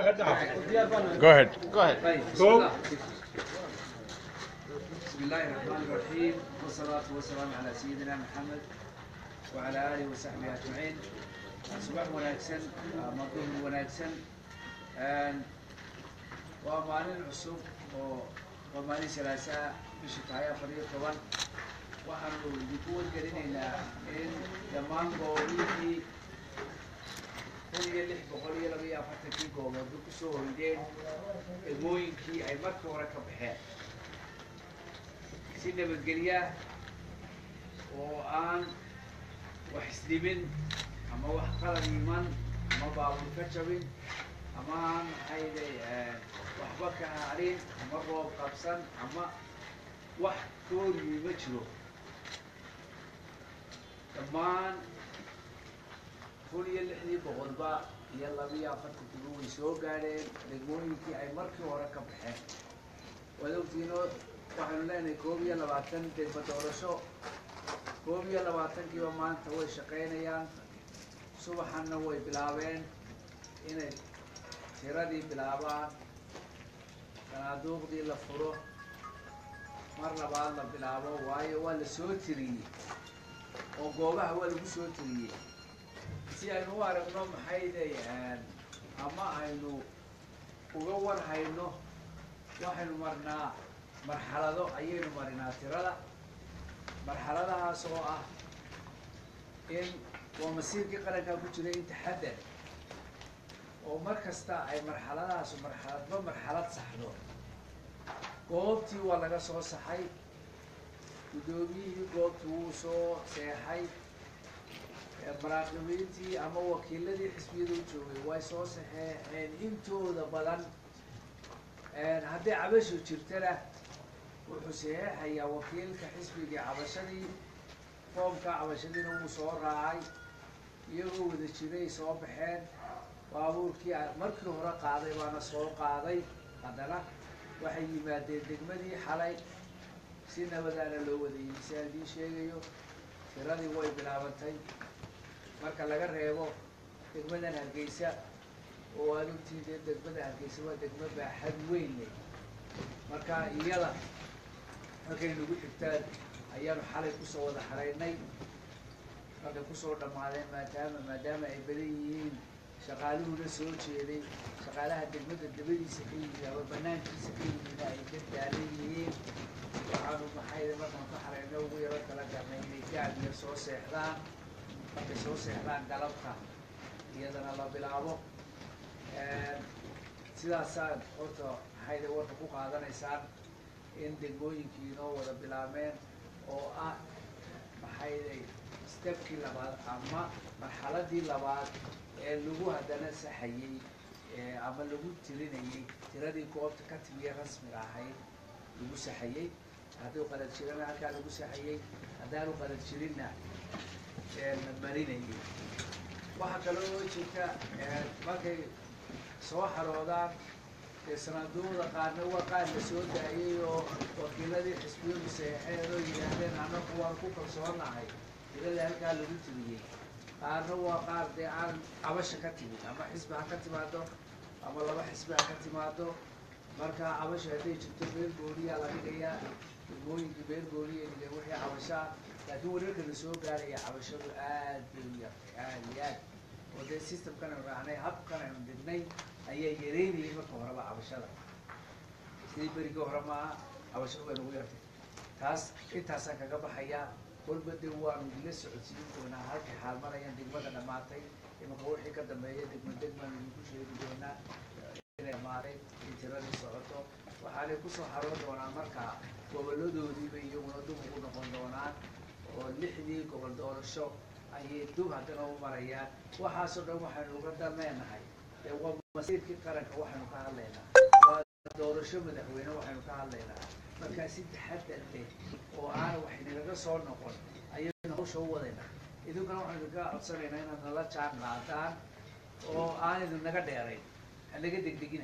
Go ahead. طيب بسم Go. الله بسم الله الرحمن الرحيم والصلاة والسلام على سيدنا محمد وعلى آله وصحبه أجمعين صباح wanaagsan maduhur wanaagsan waa maalin cusub oo waa maalin salaasaa bishii tahay afar iyo toban waxaanu idinku wargelinaynaa in dhammaan goobihii kun iyo lix boqol iyo laba iyo afartankii goobood ku soo hoydeen degmooyinkii ay markii hore ka baxeen si nabadgelya oo aan wax isdhimin ama wax qalad iman ama baabuur ka jabin ama aan maxayday waxba ka harin ama roob qabsan ama wax kooriyey ma jiro dhammaan kun iyo lixdii boqolba iyo labiyo afartankiiba way soo gaadheen degmooyinkii ay markii hore ka baxeen waad ogtiinoo waxaynu leenahay koob iyo labaatan degmo doorasho koob iyo labaatankiiba maanta way shaqaynayaan subaxanna way bilaabeen inay tiradii bilaabaan sanaaduuqdii la furo mar labaad la bilaabo waayo waa la soo tiriyey oo goobaha waa lagu soo tiriyey si aynu u aragno maxayday ama aynu uga war hayno waxaynu marnaa marxalado ayaynu marinaa tirada marxaladahaas oo ah in waa masiirkii qarankaa ku jiray in taxadar oo mar kasta ay marxaladahaasu marxaladba marxalad saxdo goobtii waa laga soo saxay guddoomiyihii goobtii wuu soo seexay maraaqibiintii ama wakiiladii xisbiyada u joogay way soo saxeexeen intooda badan hadday cabasho jirtana wuxuu saxeexayaa wakiilka xisbigii cabashadii foomka cabashadiina wuu soo raacay iyagoo wada jiray soo baxeen baabuurkii markii hore qaaday baana soo qaaday haddana waxay yimaadeen degmadii xalay si nabadaana loo wadayey si aan idiin sheegayo tiradii way bilaabantay marka laga reebo degmadan hargeysa oo aad ogtiin dee degmada hargeysa waa degmo baaxad weyn leh marka iyada markay nagu xigtaan ayaanu xalay kusoo wada xaraynay markay kusoo dhammaadeen maadaama maadaama ay badan yihiin shaqaaluhuna soo jeeday shaqaalaha degmada dabadiisa ka yimid ama banaankiisa ka yimid ay ka daalan yihiin waxaanu maxayda markaan ka xarayno ugu yaro kala garnay inay gaadiya soo seexdaan markay soo seexdaan galabta iyadana la bilaabo sidaasaan horta maxayda warka ku qaadanaysaan in degmooyinkii inoo wada bilaabeen oo ah maxayday stebkii labaad ama marxaladii labaad ee lagu haddana saxayey ama lagu tirinayey tiradii goobta ka timiye rasmiga ahayd lagu saxayey hadduu qalad jirana halkaa lagu saxayey haddaanu qalad jirinna la marinayay waxaa kaloo jirta markay soo xaroodaan ee sanaaduuqda qaarna waa qaar la soo daayay oo wakiiladii xisbiyadu seexeen oo yidhaahdeen annagu waan ku kalsoonahay tiradii halkaa lagu tiriyey qaarna waa qaar dee aan cabasha ka timid ama xisbi ha ka timaado ama laba xisbi ha ka timaado marka cabasha hadday jirto beel gooniyaa la dhigayaa degmooyinkii beel gooniya dhigeen wixii cabashaa laakiin wararka la soo gaaraya cabashadu aad bay u yartay aad iyo aad oo dee systemkan aynu raacnay habkan aynu dhignay ayaa yareynayay marka horeba cabashada sidii berigii hore maaha cabashadu way nagu yartay taas intaasaan kaga baxayaa kolba de waanu idinla socodsiin doonaa halkay xaalmarayaan degmada dhammaatay imanka wixii ka dambeeya degma degmaan idinku sheegi doonaa inay dhammaatay in tiradii socoto waxaanay kusoo xaroon doonaan markaa goboladoodiiba iyaguna dub ugu noqon doonaan oo lixdii gobol doorasho ayay dub haddana u marayaan waxaasoo dhan waxaynu uga dameenahay dee waa masiirkii qaranka waxaynu ka hadlaynaa waa doorasho madaxweyne waxaynu ka hadlaynaa markaa si taxadar leh oo aana wax inagaga soo noqon ayaynu hawsha u wadaynaa idinkuna waxaynu idinka codsanaynaa inaad nala jaan qaadaan oo aan idin naga dheerayn hanaga degdegina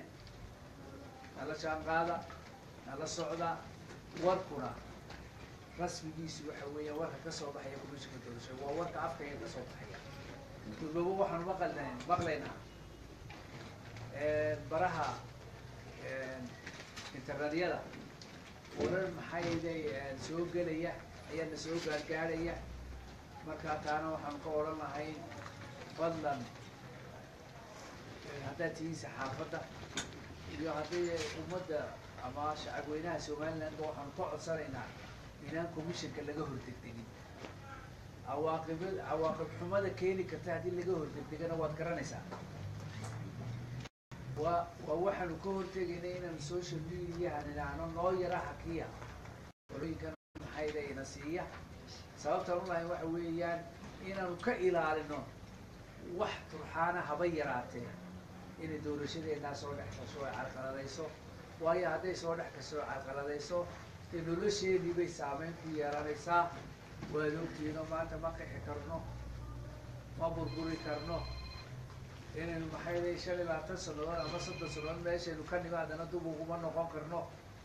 nala jaan qaada nala socda warkuna rasmigiisu waxa weeyaan warka ka soo baxaya komishinka doorashada waa warka afkaya ka soo baxaya durbaba waxaanu maqalnayn maqlaynaa baraha internetyada warar maxayday soo gelaya ayaana soo gaargaarhaya markaa taana waxaan ka odhan lahay fadlan haddaad tihiin saxaafadda iyo haddii ummadda ama shacabweynaha somalilandba waxaanu ka codsanaynaa inaan commissionka laga hordegdegin cawaaqib cawaaqib xumada keeni karta haddii laga hordegdegana waad garanaysaa waa waa waxaanu ka hortegayna inaanu social mediahan idhaahno noo yara hakiya olooyinkan maxayda ina siiya sababtaan ulahay waxa weeyaan inaanu ka ilaalino wax turxaana haba yaraatee inay doorashadeenaa soo dhex kasho ay carqaladayso waayo hadday soo dhex kasoo carqaladayso dee nolosheedii bay saameyn ku yeelanaysaa waad ogtiinoo maanta ma qixi karno ma burburi karno inaynu maxayday shan iyo labaatan sanadood ama soddon sanadood meeshaynu ka nimi haddana dub uguma noqon karno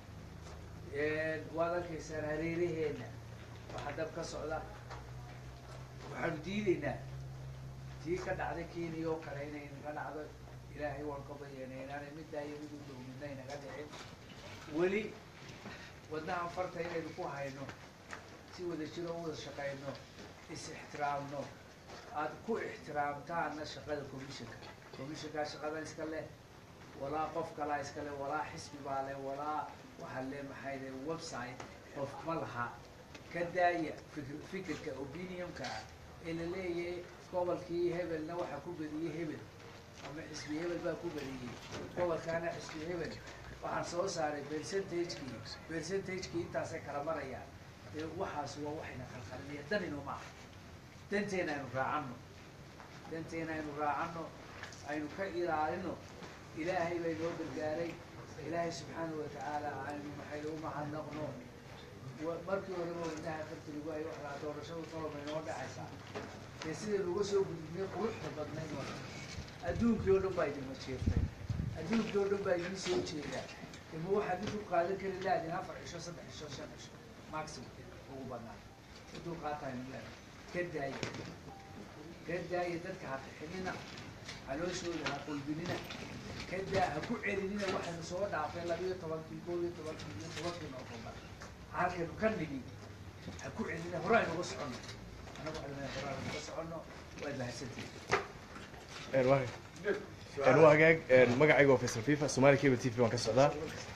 waad arkaysaan hareeraheena waxaa dab ka socda waxaanu diidaynaa tii ka dhacday kenya oo kale inay naga dhacdo ilaahay waan ka bayanay inaanay middaa iyo mid u dhow midna inaga dhicin weli wadnahan farta inaynu ku hayno si wada jiro u wada shaqayno is ixtiraamno aada ku ixtiraamtaana shaqada commissionka commissionkaa shaqadan iska leh walaa qof kalaa iska leh walaa xisbi baa leh walaa waxaa le maxay le website qof ma laha ka daaya fikr fikirka opinionka ah ee la leeyahay gobolkii hebelna waxaa ku badiyey hebel ama xisbi hebel baa ku badiyey gobolkaana xisbi hebel waxaan soo saaray percentagekii percentagekii intaasay kala marayaan dee waxaas waa waxayna qalqalinaya danino maaha danteena aynu raacano danteena aynu raacano aynu ka ilaalino ilaahay bay noo gargaaray ilaahay subxaanahu watacaala aynu maxay u mahadnaqno markii horeba weynaha farti lagu hayo waxlaa doorashadu tolobay noo dhacaysaa dee sidaynu uga soo gudubnay quruxda badnayd wa adduunkii oo dhan baa idinma jeeftay adduunkii oo dhan baa idin soo jeedaa ima waxaad idinku qaadan kari laadin afar cisho saddex cisho shan cisho maximum ugu badnaan udul qaataynu leedahay ka daaya ka daaya dadka ha qixinina calooshooda ha qulbinina ka daa ha ku celinina waxaynu soo dhaafay labiyo tobankii koob iyo tobankii iyo tobankii noofembar halkaynu ka nigi ha ku celina hore aynuga soconno anagu waxaynu hore aynuga soconno waad mahadsantihin waa hagaag magacayga waa faysal fifa somali cable t v waan ka socdaa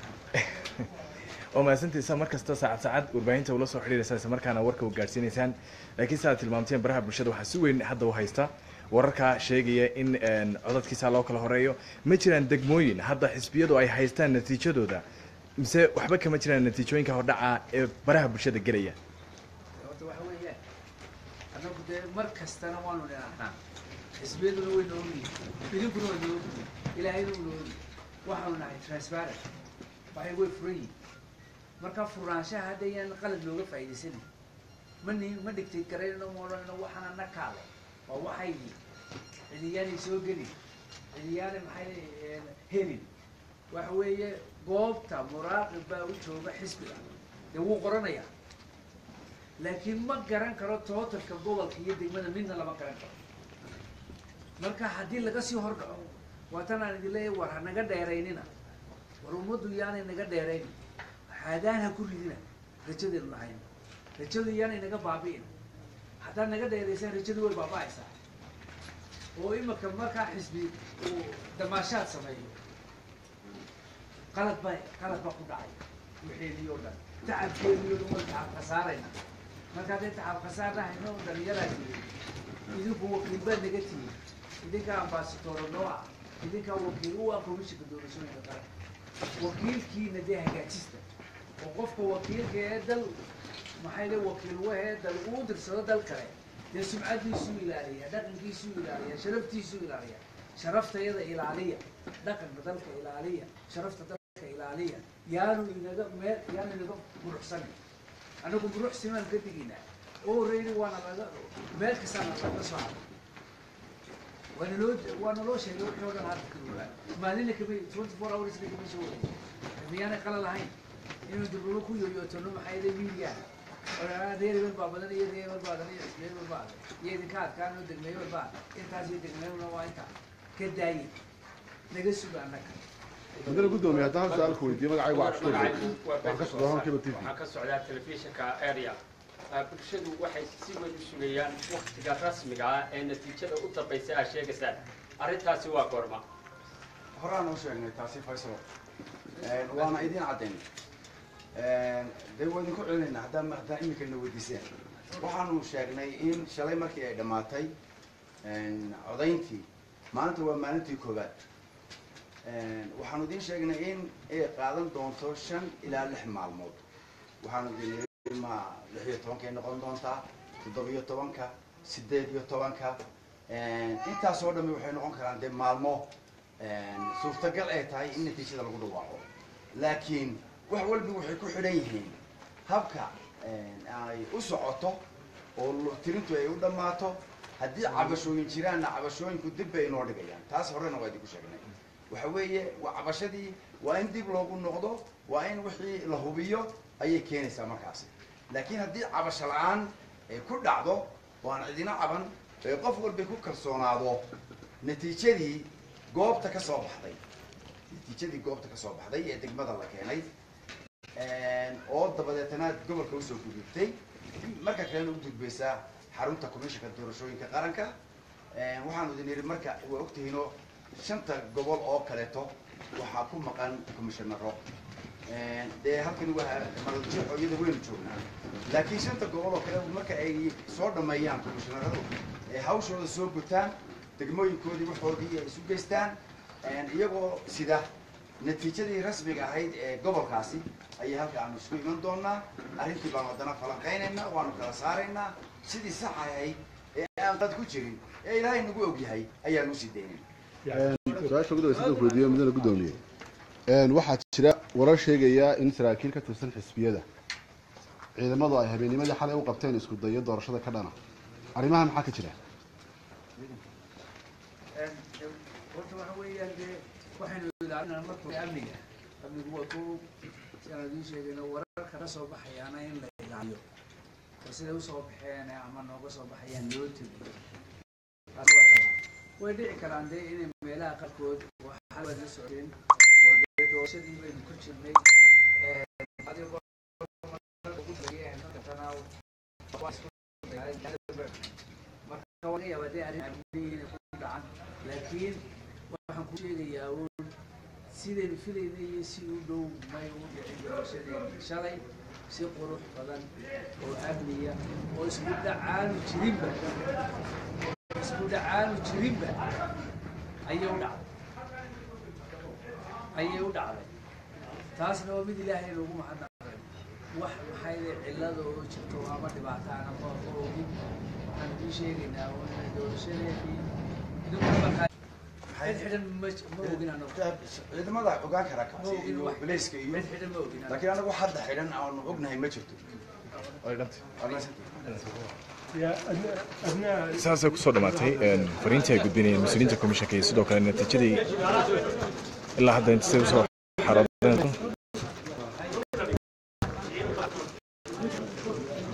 oo mahadsantiisa mar kasta saacad saacad warbaahinta ula soo xidhiiraysaan isla markaana warka u gaadhsiinaysaan laakiin sidaad tilmaamteen baraha bulshada waxaa si weyn hadda u haysta wararka sheegaya in codadkiisa loo kala horeeyo ma jiraan degmooyin hadda xisbiyadu ay haystaan natiijadooda mise waxba kama jiraan natiijooyinka hordhaca ee baraha bulshada gelaya horta waxa weeyaan annagu dee mar kastana waanu dhinahnaa xisbiyaduna way noogiyi idinkuna way noogiyi ilaahayna u noogi waxaanu nahay transparent waxay way furan yihin marka furnaanshaha hadda yaan qalad looga faa'iidaysanin ma ni ma dhigtay garayno ma odhanayno waxaana na kaale waa waxaygii cidiyaanay soo gelin cidiyaanay maxay helin waxa weeye goobta muraaqib baa u jooga xisbiga dee wuu qoranayaa laakiin ma garan karo tootalka gobolka iyo degmada midna lama garan karo marka haddii laga sii hor dhaco waatan aan idin leeyahay war ha naga dheeraynina war ummaddu yaanay naga dheeraynin haadaan ha ku ridina rajadeenu lahayn rajadu yaanay naga baabi'in haddaad naga dheeraysaan rajadu way baaba'aysaa oo imika markaa xisbi uu damaashaad sameeyo qalad ba qalad baa ku dhacay waxeedii oo dhan tacabkeedii oo dhan way tacab khasaarayna marka hadday tacab khasaar dhahayno dhalinyaraa tihi idinku wakiil baad naga tihi idinkaa ambaasatooro noo ah idinkaa wakiil u ah komishinka doorashooyinka qaran wakiilkiina dee hagaajista oo qofka wakiilka ee dal maxay le wakiil wahee dal uu dirsado dal kale dee sumcadiisuu ilaaliya dhaqankiisuu ilaaliya sharaftiisuu ilaaliya sharaftayada ilaaliya dhaqanka dalka ilaaliya sharafta dalka ilaaliya yaanu inaga meel yaanu inaga muruxsanin anagu muruxsimaan ka diginaa oo horeyni waana laga meel kastaana laga soo haday waana loo waana loo sheegay wixii oo dhan hadda karuuraa maalina kama twenty four hours na kama soo wareegay miyaanay qala lahayn inuu dibrulo ku yoyootono maxay le media reer hebel baa badan iyo reer hebel baa badan iyo ismeel hebel baa iyo idinka adkaan oo degmeyo hebel baa intaas iyo degmeyo waa intaa ka daaye naga suga annaga haddana guddoomiye haddaan hal su-aal ku weydiiyo magacaygu waa cabshuur waxaan ka socdaa halkiiba t v waxaan ka socdaa telefishinka area Ah, bulshadu waxay si weyn u sugayaan waktiga rasmiga ah ee natiijada u dambaysa aa sheegaysaan arrintaasi waa goorma horaan u sheegnay taasi faysal waana idiin caddayn dee waa idinku celinaynaa haddaan haddaan imika na weydiiseen waxaanu sheegnay in shalay markii ay dhammaatay codayntii maanta waa maalintii koowaad waxaanu idiin sheegnay in ay qaadan doonto shan ilaa lix maalmood waxaanu idin yidhi ma lix iyo tobankay noqon doontaa toddoba-iyo tobanka sideed iyo tobanka intaas oo dhami waxay noqon karaan dee maalmo suurtagal ay tahay in natiijada lagu dhawaaqo laakiin wax walba waxay ku xidhan yihiin habka ay u socoto oo lo- tirintu ay u dhammaato haddii cabashooyin jiraanna cabashooyinku dib bay inoo dhigayaan taas horena waa idinku sheegnay waxa weeye waa cabashadii waa in dib loogu noqdo waa in wixii la hubiyo ayay keenaysaa markaasi laakiin haddii cabasho la-aan ay ku dhacdo oo aan cidina caban ee qof walba ku kalsoonaado natiijadii goobta ka soo baxday natiijadii goobta ka soo baxday ee degmada la keenay oo dabadeetana gobolka usoo gudubtay marka kalena u gudbaysaa xarunta komishanka doorashooyinka qaranka waxaanu idin yidhi marka waa ogtihiinoo shanta gobol oo kaleeto waxaa ku maqan komishanaro dee halkani waa maraljeexo iyada weynu joognaa laakiin shanta gobol oo kale marka ay soo dhameeyaan komishanaradu ee hawshooda soo gutaan degmooyinkoodii waxoodii ay isu geystaan iyagoo sida natiijadii rasmiga ahayd ee gobolkaasi ayay halka aanu isku iman doonaa arrintii baanu haddana falanqaynaynaa waanu kala saaraynaa sidii sax ahayd ee aan dad ku jirin ee ilaahay nagu ogyahay ayaanu usii daynin su-aasha ugu dambeysa haddaan ku weydiiyo midna guddoomiye waxaa jira warar sheegaya in saraakiil ka tirsan xisbiyada ciidamadu ay habeennimadii xalay u qabteen isku dayo doorashada ka dhana arrimaha maxaa ka jira horta waxa weeyaan dee waxaynu ilaalinaa marka amniga amnigu waa ko siaan idiin sheegayno wararka ka soo baxayaana in la ilaaliyo oo siday usoo baxeen ama nooga soo baxayaan loo tegiyo taas waa talaan way dhici karaan dee inay meelaha qaarkood waxaa la socdeen oo dee doorashadii baynu ku jirnay adigoo ugu tagay markatana waa isku marka waa laga yaabaa dee arrin amniga inay ku dhacan laakiin waxaan ku sheegayaa uun sidaynu filaynay iyo si u dhow may u dhicin doorashadeeni shalay si qurux badan oo amniya oo isku dhacaanu jirinba isku dhacaanu jirinba ayay u dhacday ayay u dhacday taasna waa mid ilaahay loogu mahadnaqay wax maxay le cillada oo jirto ama dhibaataana ma ma ogin waxaan idiin sheegaynaa oo inay doorashadeedii idinku markaa cid xidhan ma ma ogin anagu ciidamada ogaan karaa ma kaasi ogin iyo wax bilayska iyo cid xidhan ma ogin anagu laakiin anagu hadda xidhan aanu ognahay ma jirto way dhantay يا أبناء أبناء saasay kusoo dhamaatay fariintii ay gudbinayeen mas-uuliyiinta komishanka iyo sidoo kale natiijadii ilaa hadda inta say usoo xaroodeen